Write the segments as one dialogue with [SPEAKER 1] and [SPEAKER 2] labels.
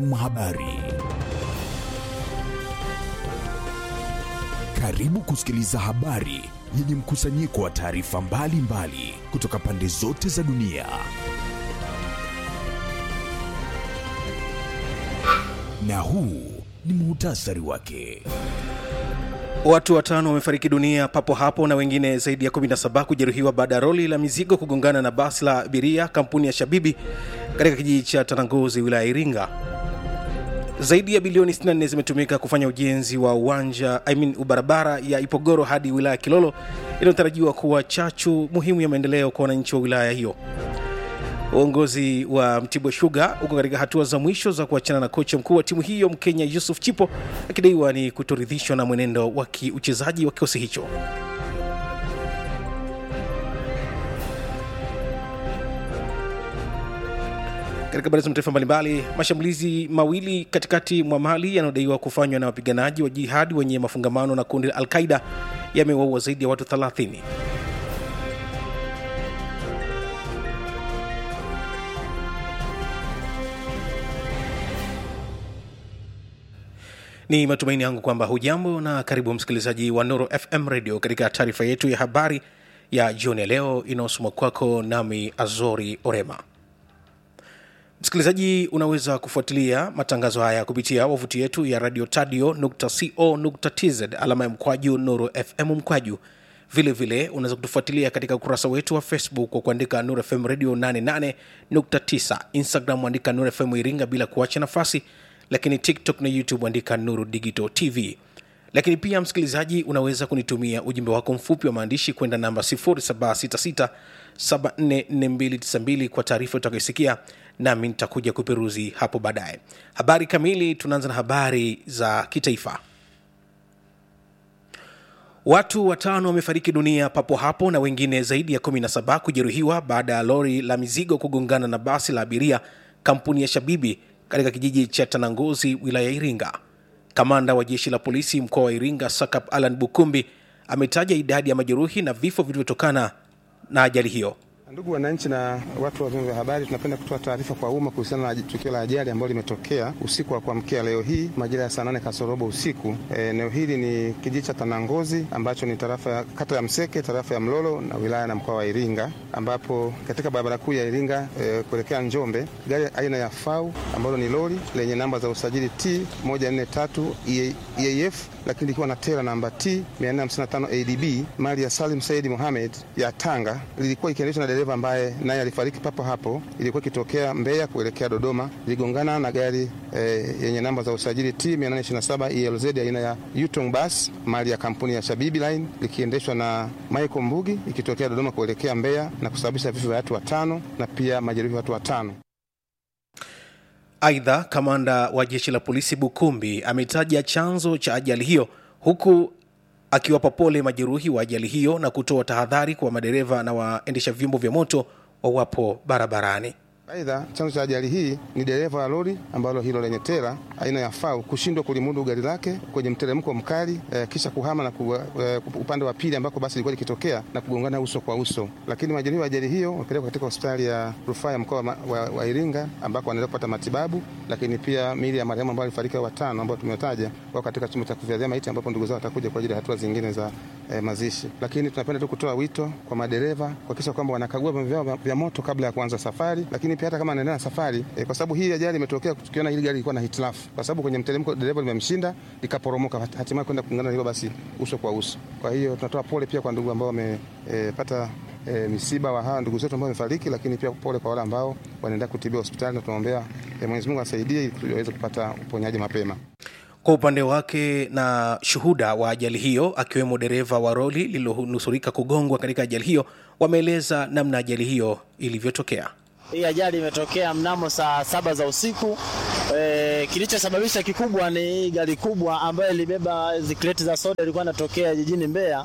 [SPEAKER 1] Habari. Karibu kusikiliza habari yenye mkusanyiko wa taarifa mbalimbali kutoka pande zote za dunia. Na huu ni muhtasari wake.
[SPEAKER 2] Watu watano wamefariki dunia papo hapo na wengine zaidi ya 17 kujeruhiwa baada ya roli la mizigo kugongana na basi la abiria kampuni ya Shabibi katika kijiji cha Tananguzi wilaya ya Iringa. Zaidi ya bilioni 64 zimetumika kufanya ujenzi wa uwanja I mean, barabara ya Ipogoro hadi wilaya ya Kilolo inayotarajiwa kuwa chachu muhimu ya maendeleo kwa wananchi wa wilaya hiyo. Uongozi wa Mtibwa Sugar uko katika hatua za mwisho za kuachana na kocha mkuu wa timu hiyo Mkenya Yusuf Chipo akidaiwa ni kutoridhishwa na mwenendo wa kiuchezaji wa kikosi hicho. Katika habari za mataifa mbalimbali, mashambulizi mawili katikati mwa Mali yanayodaiwa kufanywa na wapiganaji wa jihadi wenye mafungamano na kundi la Al-Qaida yamewaua zaidi ya watu 30. Ni matumaini yangu kwamba hujambo na karibu msikilizaji wa Nuru FM Radio katika taarifa yetu ya habari ya jioni ya leo inayosoma kwako nami Azori Orema. Msikilizaji, unaweza kufuatilia matangazo haya kupitia wavuti yetu ya radio tadio.co.tz alama ya mkwaju Nuru FM mkwaju. Vile vile unaweza kutufuatilia katika ukurasa wetu wa Facebook kwa kuandika Nuru FM Radio 88.9, Instagram andika Nuru FM Iringa bila kuacha nafasi lakini tiktok na youtube andika nuru digital tv lakini pia msikilizaji unaweza kunitumia ujumbe wako mfupi wa maandishi kwenda namba 766744292 kwa taarifa utakayosikia nami nitakuja kuperuzi hapo baadaye habari kamili tunaanza na habari za kitaifa watu watano wamefariki dunia papo hapo na wengine zaidi ya 17 kujeruhiwa baada ya lori la mizigo kugongana na basi la abiria kampuni ya shabibi katika kijiji cha Tananguzi, wilaya ya Iringa. Kamanda wa jeshi la polisi mkoa wa Iringa, Sakap Alan Bukumbi, ametaja idadi ya majeruhi na vifo vilivyotokana na ajali hiyo.
[SPEAKER 3] Ndugu wananchi na watu wa vyombo vya habari, tunapenda kutoa taarifa kwa umma kuhusiana na tukio la ajali ambalo limetokea usiku wa kuamkia leo hii majira ya saa nane kasorobo usiku. Eneo e, hili ni kijiji cha Tanangozi ambacho ni tarafa ya kata ya Mseke, tarafa ya Mlolo na wilaya na mkoa wa Iringa, ambapo katika barabara kuu ya Iringa e, kuelekea Njombe, gari aina ya FAU ambalo ni lori lenye namba za usajili T 143 EAF lakini likiwa na tela namba T 455 ADB mali ya Salim Said Mohamed ya Tanga lilikuwa ikiendeshwa na dereva ambaye naye alifariki papo hapo. Ilikuwa ikitokea Mbeya kuelekea Dodoma, iligongana na gari eh, yenye namba za usajili T 827 ELZ aina ya Yutong Bus mali ya kampuni ya Shabibi Line likiendeshwa na Michael Mbugi ikitokea Dodoma kuelekea Mbeya na kusababisha vifo vya watu watano na pia majeruhi watu watano.
[SPEAKER 2] Aidha, kamanda wa jeshi la polisi Bukumbi ametaja chanzo cha ajali hiyo huku akiwapa pole majeruhi wa ajali hiyo na kutoa tahadhari kwa madereva na waendesha vyombo vya moto wawapo barabarani.
[SPEAKER 3] Aidha, chanzo cha ajali hii ni dereva wa lori ambalo hilo lenye tela aina ya FAU kushindwa kulimudu gari lake kwenye mteremko mkali e, kisha kuhama na ku, e, upande wa pili ambako basi lilikuwa likitokea na kugongana uso kwa uso. Lakini majeruhi wa ajali hiyo wamepelekwa katika hospitali ya rufaa ya mkoa wa, wa, wa Iringa ambako wanaendelea kupata matibabu, lakini pia miili ya marehemu ambao alifariki watano ambao tumetaja wako katika chumba cha kuhifadhia maiti ambapo ndugu zao watakuja kwa ajili ya hatua zingine za e, mazishi. Lakini tunapenda tu kutoa wito kwa madereva kuhakikisha kwamba wanakagua vyombo vyao vya moto kabla ya kuanza safari, lakini pia hata kama anaendelea na safari e, kwa sababu hii ajali imetokea tukiona hili gari lilikuwa na hitilafu, kwa sababu kwenye mteremko dereva limemshinda likaporomoka, hatimaye kwenda kungana hilo basi uso kwa uso. Kwa hiyo tunatoa pole pia kwa ndugu ambao wamepata e, e, misiba wa hawa ndugu zetu ambao wamefariki, lakini pia pole kwa wale ambao wanaendelea kutibiwa hospitali, na tunaombea e, Mwenyezi Mungu asaidie ili waweze kupata uponyaji mapema.
[SPEAKER 2] Kwa upande wake na shuhuda wa ajali hiyo akiwemo dereva wa roli lililonusurika kugongwa katika ajali hiyo, wameeleza namna ajali hiyo ilivyotokea.
[SPEAKER 4] Hii ajali imetokea mnamo saa saba za usiku. E, kilichosababisha kikubwa ni gari kubwa ambayo ilibeba zikreti za soda ilikuwa inatokea jijini Mbeya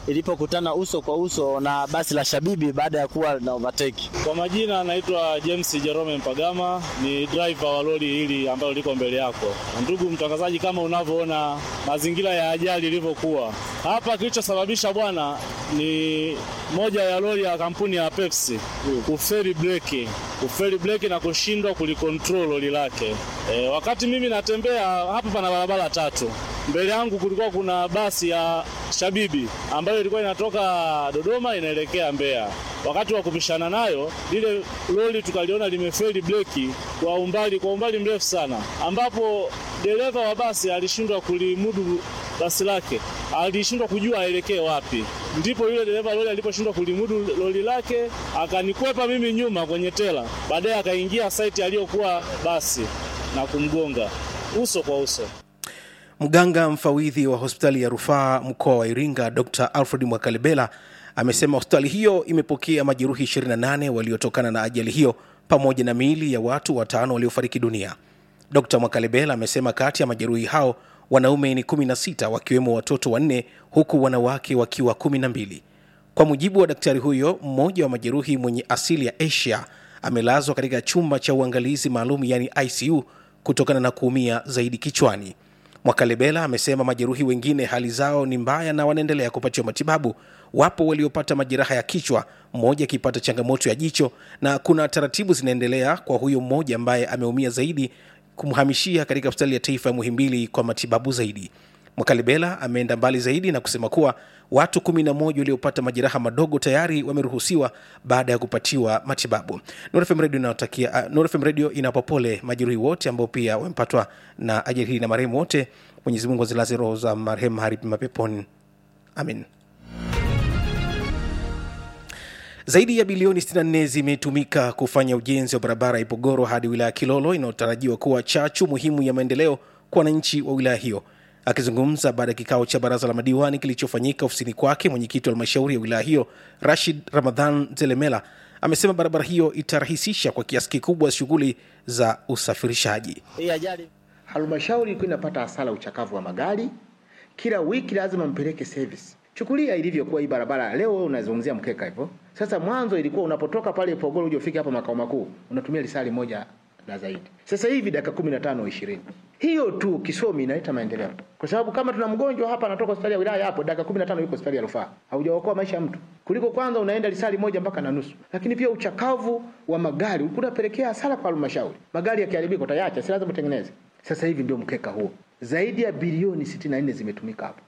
[SPEAKER 4] ilipokutana uso kwa uso na basi la Shabibi baada ya kuwa na overtake.
[SPEAKER 5] Kwa majina anaitwa James Jerome Mpagama, ni driver wa lori hili ambalo liko mbele yako. Ndugu mtangazaji, kama unavyoona mazingira ya ajali ilivyokuwa hapa, kilichosababisha bwana ni moja ya lori ya kampuni ya Pepsi kuferi breki, kuferi breki na kushindwa kulikontrol lori lake. E, wakati mimi natembea hapa, pana barabara tatu mbele yangu kulikuwa kuna basi ya Shabibi ambayo ilikuwa inatoka Dodoma inaelekea Mbeya. Wakati wa kupishana nayo, lile lori tukaliona limefeli breki kwa umbali kwa umbali mrefu sana, ambapo dereva wa basi alishindwa kulimudu basi lake, alishindwa kujua aelekee wapi. Ndipo yule dereva lori aliposhindwa kulimudu lori lake, akanikwepa mimi nyuma kwenye tela, baadaye akaingia saiti aliyokuwa basi na kumgonga uso kwa uso.
[SPEAKER 2] Mganga mfawidhi wa hospitali ya rufaa mkoa wa Iringa, Dr Alfred Mwakalebela amesema hospitali hiyo imepokea majeruhi 28 waliotokana na ajali hiyo pamoja na miili ya watu watano waliofariki dunia. Dr Mwakalebela amesema kati ya majeruhi hao wanaume ni 16 wakiwemo watoto wanne huku wanawake wakiwa 12. Kwa mujibu wa daktari huyo, mmoja wa majeruhi mwenye asili ya Asia amelazwa katika chumba cha uangalizi maalum yani ICU kutokana na kuumia zaidi kichwani. Mwakalebela amesema majeruhi wengine hali zao ni mbaya na wanaendelea kupatiwa matibabu. Wapo waliopata majeraha ya kichwa, mmoja akipata changamoto ya jicho, na kuna taratibu zinaendelea kwa huyo mmoja ambaye ameumia zaidi kumhamishia katika hospitali ya taifa ya Muhimbili kwa matibabu zaidi. Mwakalebela ameenda mbali zaidi na kusema kuwa watu kumi na moja waliopata majeraha madogo tayari wameruhusiwa baada ya kupatiwa matibabu. Nuru FM Radio inawatakia uh, Nuru FM Radio inawapa pole majeruhi wote ambao pia wamepatwa na ajali hii na marehemu wote. Mwenyezi Mungu azilaze roho za marehemu mahali pema peponi, amin. Zaidi ya bilioni 64 zimetumika kufanya ujenzi wa barabara ya Ipogoro hadi wilaya ya Kilolo inayotarajiwa kuwa chachu muhimu ya maendeleo kwa wananchi wa wilaya hiyo. Akizungumza baada ya kikao cha baraza la madiwani kilichofanyika ofisini kwake, mwenyekiti wa halmashauri ya wilaya hiyo Rashid Ramadhan Zelemela amesema barabara hiyo itarahisisha kwa kiasi kikubwa shughuli za usafirishaji.
[SPEAKER 4] Hii ajali
[SPEAKER 6] Halmashauri ilikuwa inapata hasara uchakavu wa magari, kila wiki lazima mpeleke service. Chukulia ilivyokuwa hii barabara leo, wewe unazungumzia mkeka hivyo. Sasa mwanzo ilikuwa unapotoka pale Ipogoro uje ufike hapa makao makuu unatumia lisali moja na zaidi. Sasa hivi dakika 15 20. Hiyo tu kisomi inaleta maendeleo. Kwa sababu kama tuna mgonjwa hapa anatoka hospitali ya wilaya hapo dakika 15 yuko hospitali ya rufaa. Haujaokoa maisha ya mtu. Kuliko kwanza unaenda lisali moja mpaka na nusu. Lakini pia uchakavu wa magari unapelekea hasara kwa halmashauri. Magari yakiharibika utayaacha, si lazima utengeneze. Sasa hivi ndio mkeka huo. Zaidi ya bilioni 64 zimetumika hapo.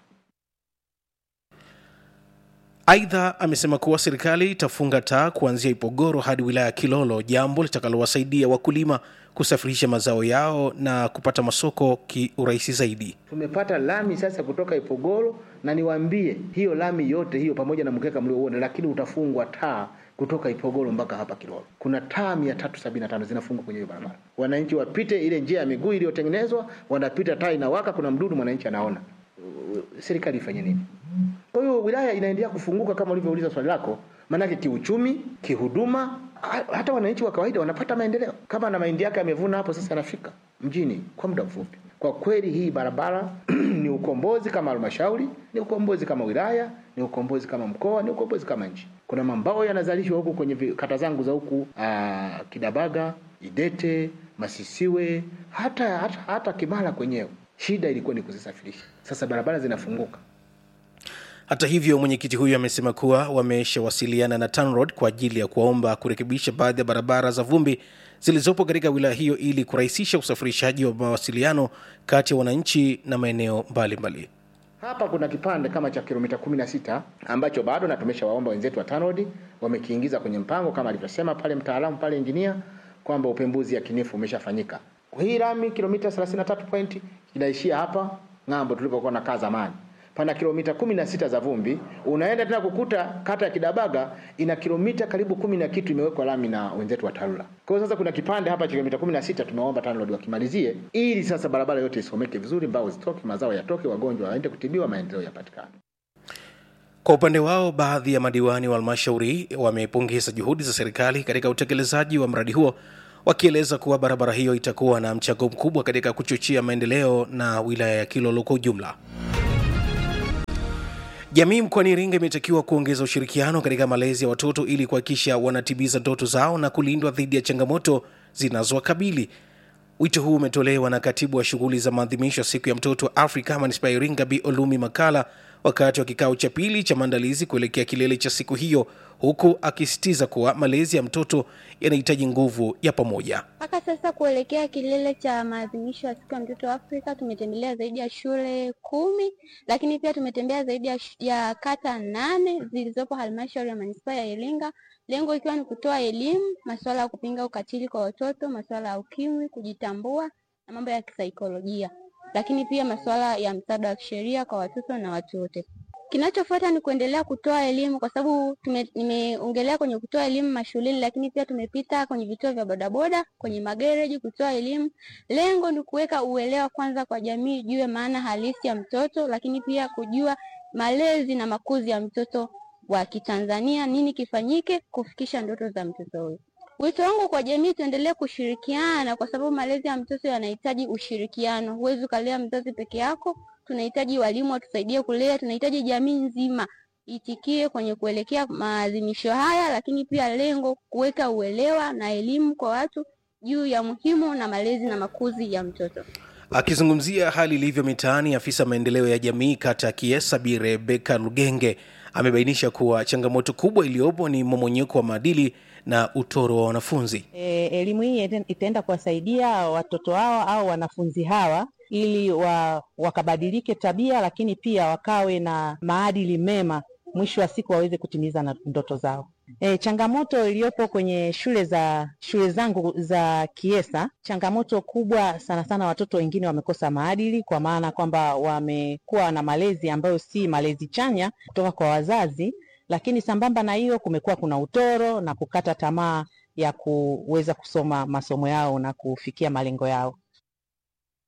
[SPEAKER 2] Aidha, amesema kuwa serikali itafunga taa kuanzia Ipogoro hadi wilaya ya Kilolo, jambo litakalowasaidia wakulima kusafirisha mazao yao na kupata masoko kiurahisi zaidi.
[SPEAKER 6] Tumepata lami sasa kutoka Ipogoro na niwaambie hiyo lami yote hiyo pamoja na mkeka mliouona, lakini utafungwa taa kutoka Ipogoro mpaka hapa Kilolo. Kuna taa 375 zinafungwa kwenye hiyo barabara. Wananchi wapite ile njia ya miguu iliyotengenezwa, wanapita taa inawaka, kuna mdudu, mwananchi anaona. Serikali ifanye nini? Kwa hiyo wilaya inaendelea kufunguka kama ulivyouliza swali lako, maanake kiuchumi, kihuduma, ha- hata wananchi wa kawaida wanapata maendeleo. Kama na mahindi yake amevuna hapo, sasa anafika mjini kwa muda mfupi. Kwa kweli hii barabara ni ukombozi kama halmashauri, ni ukombozi kama wilaya, ni ukombozi kama mkoa, ni ukombozi kama nchi. Kuna mambao yanazalishwa huku kwenye vi- kata zangu za huku aa, Kidabaga, Idete, Masisiwe, hata hata, hata Kimara kwenyewe. Shida ilikuwa ni kuzisafirisha. Sasa barabara zinafunguka.
[SPEAKER 2] Hata hivyo, mwenyekiti huyo amesema kuwa wameshawasiliana na TANROADS kwa ajili ya kuwaomba kurekebisha baadhi ya barabara za vumbi zilizopo katika wilaya hiyo ili kurahisisha usafirishaji wa mawasiliano kati ya wananchi na maeneo mbalimbali.
[SPEAKER 6] Hapa kuna kipande kama cha kilomita 16 ambacho bado na tumeshawaomba wenzetu wa TANROADS wamekiingiza kwenye mpango kama alivyosema pale mtaalamu pale injinia kwamba upembuzi yakinifu umeshafanyika. Hii lami kilomita 33 point inaishia hapa ng'ambo tulipokuwa na kaa zamani. Pana kilomita 16 za vumbi, unaenda tena kukuta kata ya Kidabaga ina kilomita karibu kumi na kitu imewekwa lami na wenzetu wa TARURA. Kwa hiyo sasa kuna kipande hapa cha kilomita 16 tumeomba TANROADS wakimalizie ili sasa barabara yote isomeke vizuri, mbao zitoke, mazao yatoke, wagonjwa waende kutibiwa, maendeleo yapatikane.
[SPEAKER 2] Kwa upande wao, baadhi ya madiwani wa halmashauri wamepongeza juhudi za serikali katika utekelezaji wa mradi huo, wakieleza kuwa barabara hiyo itakuwa na mchango mkubwa katika kuchochea maendeleo na wilaya ya Kilolo kwa ujumla. Jamii mkoani Iringa imetakiwa kuongeza ushirikiano katika malezi ya watoto ili kuhakikisha wanatimiza ndoto zao na kulindwa dhidi ya changamoto zinazowakabili. Wito huu umetolewa na katibu wa shughuli za maadhimisho ya siku ya mtoto Afrika manispaa ya Iringa, Bi Olumi Makala, wakati wa kikao cha pili cha maandalizi kuelekea kilele cha siku hiyo, huku akisisitiza kuwa malezi ya mtoto yanahitaji nguvu ya pamoja.
[SPEAKER 7] Mpaka sasa kuelekea kilele cha maadhimisho ya siku ya mtoto Afrika tumetembelea zaidi ya shule kumi, lakini pia tumetembea zaidi ya, sh- ya kata nane zilizopo halmashauri ya manispaa ya Iringa, lengo ikiwa ni kutoa elimu masuala ya kupinga ukatili kwa watoto, masuala ya ukimwi, kujitambua na mambo ya kisaikolojia, lakini pia masuala ya msaada wa kisheria kwa watoto na watu wote. Kinachofuata ni kuendelea kutoa elimu kwa sababu tume- nimeongelea kwenye kutoa elimu mashuleni, lakini pia tumepita kwenye vituo vya bodaboda, kwenye magereji kutoa elimu. Lengo ni kuweka uelewa kwanza kwa jamii ijue maana halisi ya mtoto, lakini pia kujua malezi na makuzi ya mtoto wa Kitanzania, nini kifanyike kufikisha ndoto za mtoto huyo. Wito wangu kwa jamii, tuendelee kushirikiana kwa sababu malezi ya mtoto yanahitaji ushirikiano. Huwezi ukalea mzazi peke yako, tunahitaji walimu watusaidie kulea, tunahitaji jamii nzima itikie kwenye kuelekea maadhimisho haya, lakini pia lengo kuweka uelewa na elimu kwa watu juu ya muhimu na malezi na makuzi ya mtoto.
[SPEAKER 2] Akizungumzia hali ilivyo mitaani, afisa maendeleo ya jamii kata ya Kiesa Bi Rebeka Lugenge amebainisha kuwa changamoto kubwa iliyopo ni mmomonyoko wa maadili na utoro wa wanafunzi.
[SPEAKER 8] E, elimu hii ite- itaenda kuwasaidia watoto hawa au wanafunzi hawa ili wa, wakabadilike tabia, lakini pia wakawe na maadili mema, mwisho wa siku waweze kutimiza na ndoto zao. E, changamoto iliyopo kwenye shule za shule zangu za Kiesa, changamoto kubwa sana sana, watoto wengine wamekosa maadili, kwa maana kwamba wamekuwa na malezi ambayo si malezi chanya kutoka kwa wazazi, lakini sambamba na hiyo kumekuwa kuna utoro na kukata tamaa ya kuweza kusoma masomo yao na kufikia malengo yao.